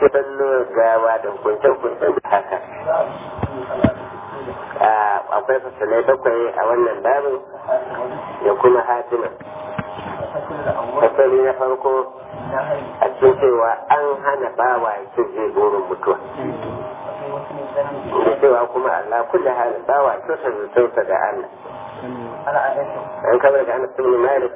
sallo gawa da hukuncen-hukuncen haka akwai fasalai bakwai a wannan babin da kuma hatima fasali na farko a cikin cewa an hana bawa ya ce zai burin mutuwa da cewa kuma Allah kulle halin bawa kyautar zutunsa da Allah an kamar da ana sun malik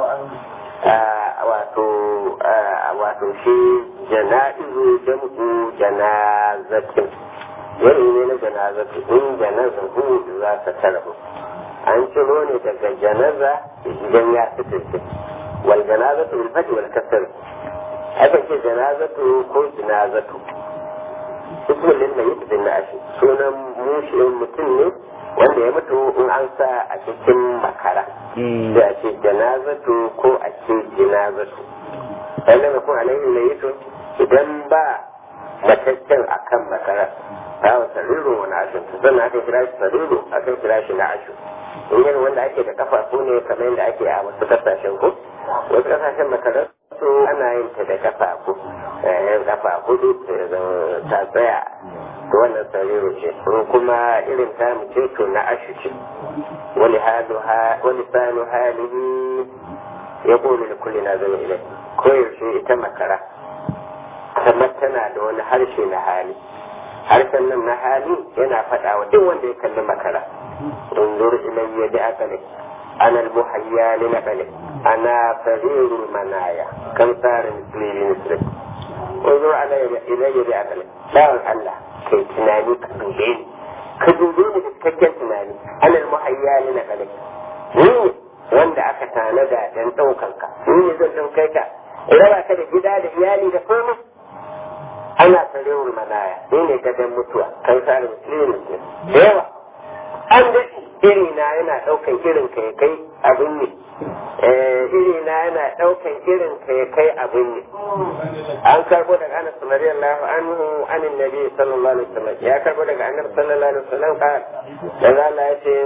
wato wato shi jana'izu jam'u janazatin wani ne na janazatu in janaza hu za ta tarahu an ciro ne daga janaza idan ya fitince wal janazatu bil fati wal kasr akan ce janazatu ko janazatu ismin lil mayyit bin nashi sunan mushi mutum ne wanda ya mutu in an sa a cikin makara da a ce janazatu ko a ce jinazatu sannan kun alaihi mayyit idan ba mataccen akan makara bawa sariru wani ashin sannan aka kira shi sariru aka kira shi na ashu in yin wanda ake da kafafu ne kamar yadda ake a wasu kasashen ku wasu kasashen makarar su ana yin ta da kafafu yan kafa hudu ta tsaya to wannan sariru ce in kuma irin ta mu ce to na ashu ce wani sanu halihi ya kone da kulle na zama ilai koyaushe ita makara kamar tana da wani harshe na hali harshen nan na hali yana faɗa wa duk wanda ya kalli makara انظر إلي بأقلك أنا المحيا لنقلك أنا فرير المنايا كم صار مثلي بمثلك انظر علي إلي بأقلك لا الله كي تناني كدوبين كدوبين بتككل تناني أنا المحيا لنقلك ni wanda aka tanada don ɗaukanka ni ne zan ɗaukai ka raba ka da gida da iyali da komai ana sarewar manaya ni ne gadon mutuwa kan sa da musulmi da yawa an daɗi irina yana ɗaukan irin ka ya kai abin ne irina yana ɗaukan irin ka ya kai abin ne an karbo daga anas radiyallahu anhu anin nabi sallallahu alaihi wasallam ya karbo daga annabi sallallahu alaihi wasallam ka da Allah ya ce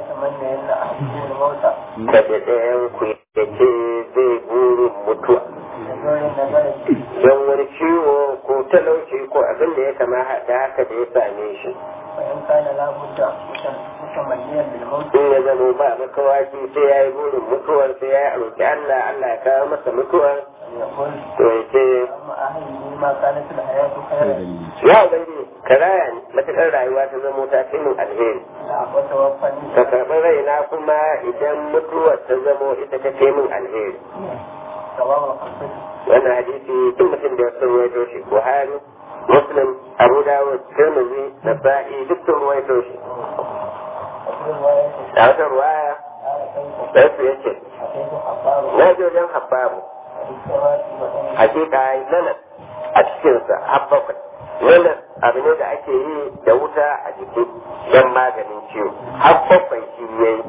kada ɗayan ku ya ce zai burin mutuwa don wani ciwo ko talauci ko abin da ya kama da haka da ya same shi in ya zama ba makawaki sai ya yi burin mutuwar sai ya roƙi Allah Allah ya kawo masa mutuwar to ya ce ya ubangi ka raya ni matuƙar rayuwa ta zama ta fi min alheri ka karɓi raina kuma idan mutuwar ta zamo ita ta fi min alheri wannan hadisi duk mutum da ya sun waito shi buhari muslim abu dawud tirmidhi nasa'i duk sun ruwaito shi a wata ruwaya sai su yace na je wajen habbabu hakika yi nanas a cikinsa habbakwai nanas abu ne da ake yi da wuta a jiki don maganin ciwo habbakwai shi ya yi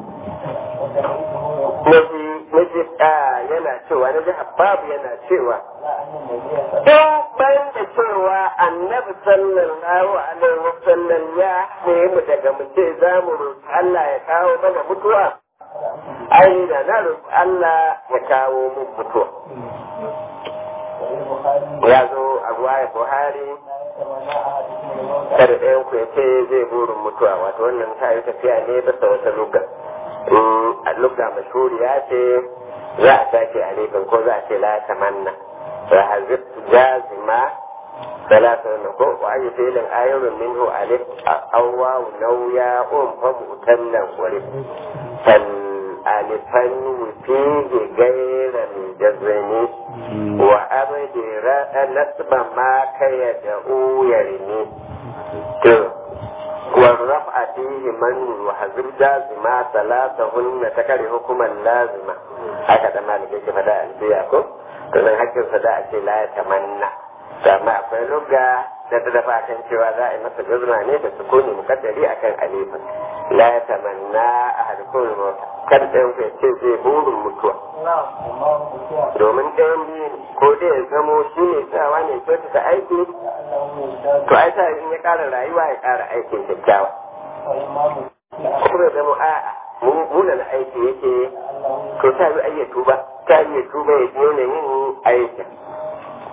naji yana cewa naji habbabu yana cewa duk bayan da cewa annabi sallallahu alaihi wasallam ya nemi daga mu ce za mu roƙi Allah ya kawo mana mutuwa ai da na roƙi Allah ya kawo mun mutuwa ya zo a ruwaya Buhari kada ɗayan ku ya ce zai burin mutuwa wato wannan ta yi tafiya ne bisa wata lugar a lugga mashhuri ya ce za a sake a ko za a ce la tamanna فحذفت جازمة ثلاثة نقول وأي فعل آير منه ألف أو واو نو ياء فمؤتلا ولف فالألفا فيه غير الجزم وأبدر نسب ما كيدعو يرمي والرفع فيه من وحذف جازمة ثلاثهن تكره حكما لازمة هكذا مالك يجي فدا البيعكم domin hakkinsa da a ce la ya tamanna to amma akwai lugga da ta dafa kan cewa za a yi masa gazma ne da sukuni mukaddari akan alifin la ya tamanna a harkun mota kan ɗayan ku ce zai burin mutuwa domin ɗayan biyu ko dai ya zamo shi ne tsawa ne kyautata aiki to ai sa in ya ƙara rayuwa ya ƙara aikin kyakkyawa kuma ya zamo a'a munan aiki yake to ta yi ayyatu ba ta yi tuba ya daina yin aikin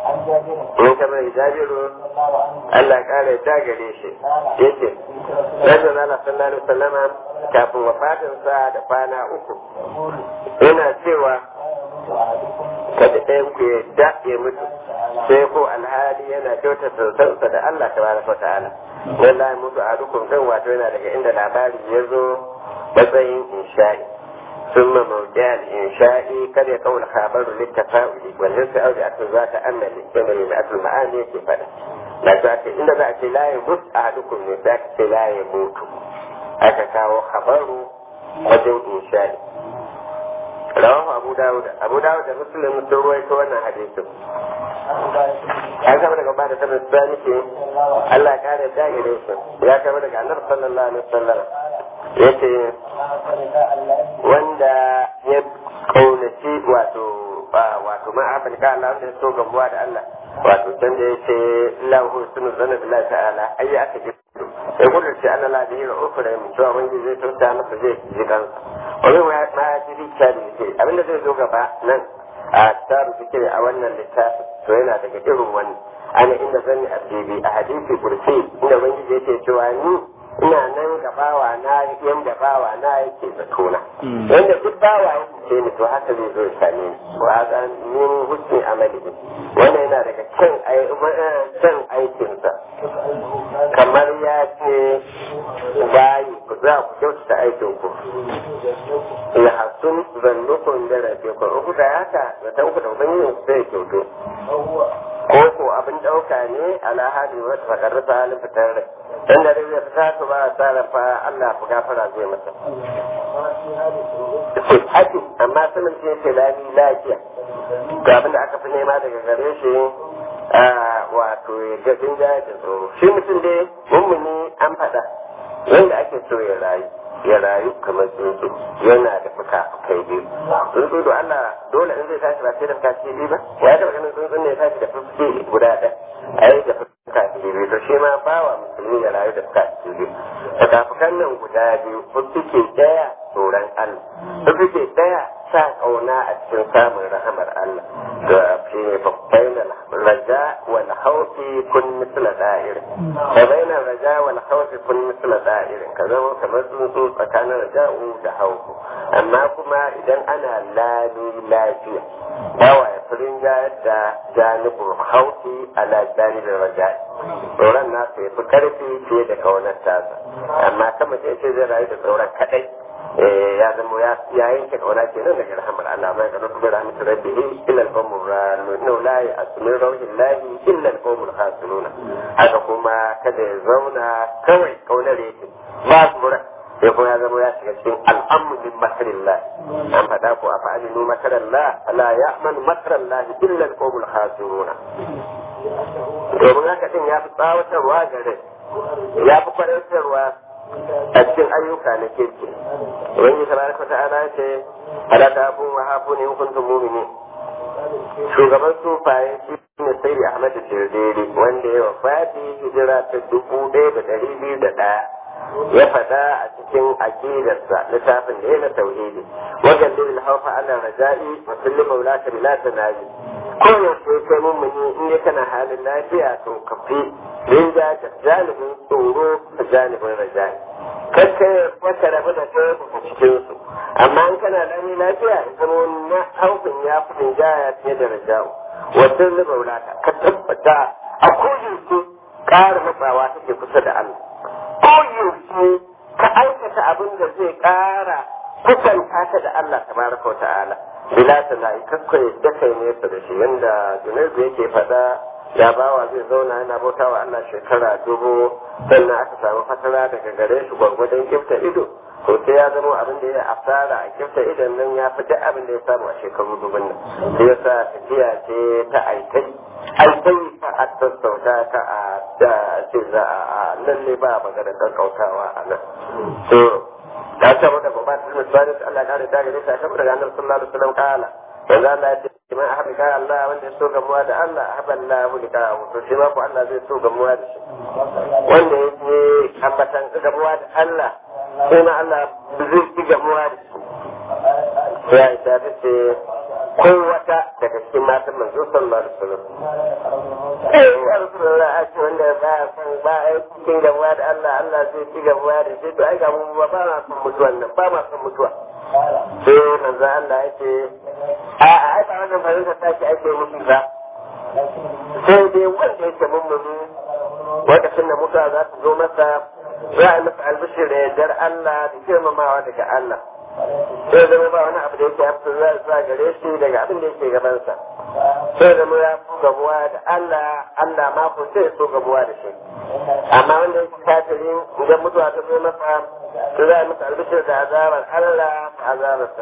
in kamar jabiru Allah kare ta gare shi yace Rasul Allah sallallahu alaihi wasallama kafin wafatinsa da kwana uku yana cewa kada ɗayan ku ya daɗe mutu sai ko alhali yana kyauta sautansa da Allah ta baraka wa ta'ala wallahi mutu a dukkan kan wato yana daga inda labari ya zo matsayin insha'i ثم موضع الإنشاء قد يكون خبر للتفاؤل والنساء بأكل ذات أمل كما بأكل المعاني كيف لا ذات إن ذات لا يموت أحدكم من ذاك لا يموت أكاكاو خبر وجن إنشاء رواه أبو داود أبو داود مسلم سروي كوانا حديث an kama daga bada sanar da nake Allah ya kare da gare shi ya kama daga annabi sallallahu alaihi wasallam yace wanda ya kaunaci wato wato ma afirka Allah wanda ya so gabuwa da Allah wato can da yace lahu sunu zana billahi ta'ala ai aka ji sai kudu ce Allah la bihi ufra min cewa wanda zai tauta masa zai ji kansa wani ma ya ji rikta da yake abinda zai zo gaba nan a taru zikiri a wannan littafi to yana daga irin wani ana inda zanni abdibi a hadisi kursi inda ubangiji yake cewa ni ina nan ga bawa na yanda bawa na yake zatona wanda duk bawa ya ce ni to haka zai zo ya same ni wa haka min husni amali wannan yana daga kyan kyan aikinsa kamar ya ce bayi ku za ku kyautata aikin ku ya hasun zannukun da rabe ku uku da haka da ta uku da ubangijin ku zai kyautu ko ko abin ɗauka ne ala hali wata fakarrasa halin fitar rai dan da zai fita su ba a tsara fa Allah ku gafara zai masa haƙi amma sanin ce ce lami lafiya ga abin da aka fi nema daga gare shi wato ya ga jinjaya da tsoro shi mutum dai mummuni an faɗa wanda ake so ya rayu ya rayu kamar tsuntsu yana da fuka-fukai biyu tsuntsu da Allah dole in zai tashi ba sai da fuka biyu ba ya taɓa ganin tsuntsun ne ya tashi da fuka guda ɗaya a yi da fuka biyu to shi ma bawa musulmi ya rayu da fuka biyu fuka-fukan nan guda biyu fuke ɗaya tsoron Allah fuke ɗaya sa ƙauna a cikin samun rahamar Allah da shi ne babbainan raja wal haufi kun misla da'ir babbainan raja wal haufi kun misla da'ir ka zama kamar tsuntsu tsakanin raja'u da haufu amma kuma idan ana lami lafiya bawa ya furin da janibin haufi ala janibin raja'i tsoron nasu ya fi karfi fiye da kaunar tasa amma kama ce ce zai rayu da tsoron kadai ya zama ya yanke kauna ke nan daga rahamar Allah mai ga rubu rahmatu rabbihi illa al-qawmur ranu la ya'smin rawhi llahi illa al-qawmul khasiruna haka kuma kada ya zauna kawai kaunar yake ba su mura sai kuma ya zama ya shiga cikin al'amru min makarillah an faɗa ko a fa'alinu makarallah la ya'manu makarallah illa al-qawmul khasiruna domin haka din ya fi tsawatarwa gare ya fi kwarantarwa a cikin ayyuka na kirki wani tabaraka ta'ala ce ala ta abu wa hafu ne hukuntun mumini shugaban sufaye shi ne sai ahmad shirdiri wanda ya wafati hijira ta dubu ɗaya da ɗari biyu da ɗaya ya faɗa a cikin aqidarsa littafin da ya na tauhidi wajen lil haufa ala raja'i wa kulli maulaka bila tanaji ko yaushe kai mummuni in dai kana halin lafiya to ka fi rinja da janibin tsoro da janibin raja'i kakka wata rabu da ta daga cikin su amma in kana lami lafiya ya zama na haufin ya fi rinjaya fiye da raja'u wata zuba wulata ka tabbata a koyaushe ƙara matsawa take kusa da Allah koyaushe ka aikata abin da zai ƙara kusanta ka da Allah tabaraka wa ta'ala bila sana'i kakka da kai nesa da shi yanda junaidu yake faɗa ya bawa zai zauna yana bauta wa Allah shekara dubu sannan aka samu fatara daga gare shi gwargwadon kifta ido to sai ya zama abin da ya asara a kifta idon nan ya fi duk abin da ya samu a shekaru dubun nan sai yasa tafiya ce ta aikai aikai ta a sassauta ka a da ce za a lalle ba magana kakkautawa a nan to ta ce wanda ba ta zama tsari Allah ya kare ta gare ta kamar daga annabi sallallahu alaihi wasallam kala yanzu Allah ya ce man ahabba ka Allah wanda ya so gamuwa da Allah ahabba Allah ya bulika to shi ma ko Allah zai so gamuwa da shi wanda ya je ambatan gamuwa da Allah sai ma Allah zai ci gamuwa da shi ya isa ta ce ko wata daga cikin matan manzo sallallahu alaihi wasallam eh ya rasulullah a ce wanda ba ya san ba a yi cikin gabuwa da Allah Allah zai ci gabuwa da shi to ai ga mu ba ma son mutuwan nan ba ma son mutuwa sai manzo Allah ya ce a a ai ba wannan farinka ta ce ake mutu ba sai dai wanda yake mummuni lokacin da mutuwa za ta zo masa za a masa albishir da yardar Allah da girmamawa daga Allah sai zama ba wani abu da yake hafi za zuwa gare shi daga abin da yake gabansa sai zama ya fi gabuwa da Allah Allah ma ko sai so gabuwa da shi amma wanda yake kafiri idan mutuwa ta zo masa to za a masa albishir da azabar Allah da azabarsa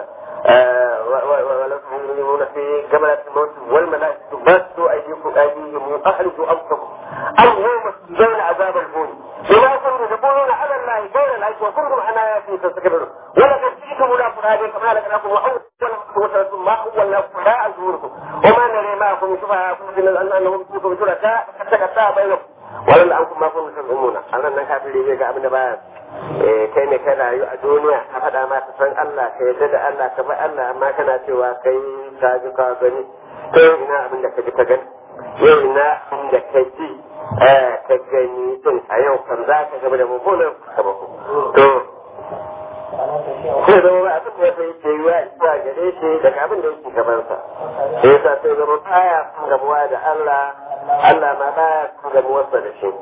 ولكم يؤمنون في جملة الموت والملائكة بسوا أيديكم أيديهم وأخرجوا أنفسكم اليوم تجزون عذاب الهون بما كنتم تقولون على الله غير الحق وكنتم عن آياته تستكبرون ولقد جئتم إلى فرادى كما لكم وأول ما أولكم لا أزوركم وما نري معكم شفعاءكم إلا أنهم فيكم شركاء حتى كتا بينكم ولن أنكم ما كنتم تزعمون أنا أنك كافرين زي أبن باس kai ne ka rayu a duniya a faɗa ma ka san Allah ka yarda da Allah ka bar Allah amma kana cewa kai ka ji ka gani kai ina abin da ka ji ka gani yau ina abin da ka ji ka gani din a yau kan za ka gaba da mummunan sababu to sai zama ba abin da ya fi ke yiwa isa gare shi daga abin da yake gabansa sai yasa sai zama baya kan gabuwa da Allah Allah ma baya kan gabuwarsa da shi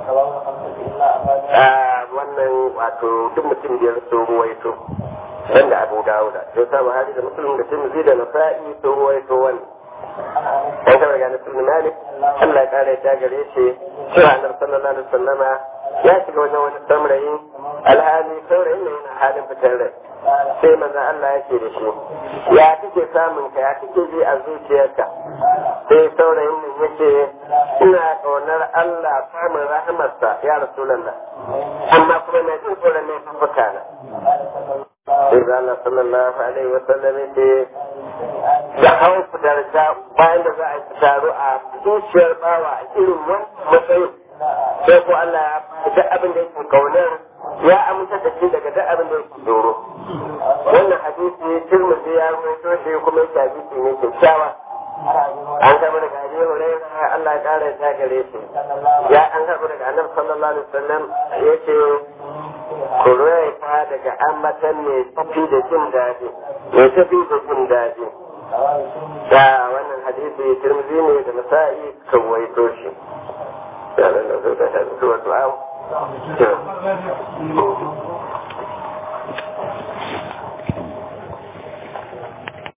wannan wato duk mutum biyar sun ruwaito wanda abu dawuda sai sa buhari da muslim da tirmidhi da nasa'i sun ruwaito wani dan kama ga nasul malik Allah ya kare ta gare shi cewa annabi sallallahu alaihi wasallama ya shiga wajen wani saurayi alhali saurayin ne yana halin fitar rai sai manzon Allah ya ce da shi ya kike samun ka ya kike ji a zuciyarka sai saurayin nan yake ina ƙaunar Allah samun rahamarsa ya rasulallah amma kuma na jin tsoron ne fuka na sai da Allah sallallahu alaihi wa sallam yake da hawan darja bayan da za a yi taro a zuciyar bawa a irin wannan matsayin sai ko Allah ya duk abin da yake kaunar ya aminta da shi daga duk abin da yake tsoro wannan hadisi Tirmidhi ya rawaito shi kuma yake hadisi ne kyakkyawa an gaba daga Abi Hurairah Allah ya kare ta gare shi ya an gaba daga Annabi sallallahu alaihi wasallam yace ku ta daga ambatan ne tafi da jin daɗi ne tafi da jin daɗi da wannan hadisi Tirmidhi ne da Nasa'i kan waito shi ya nan da zai da su wato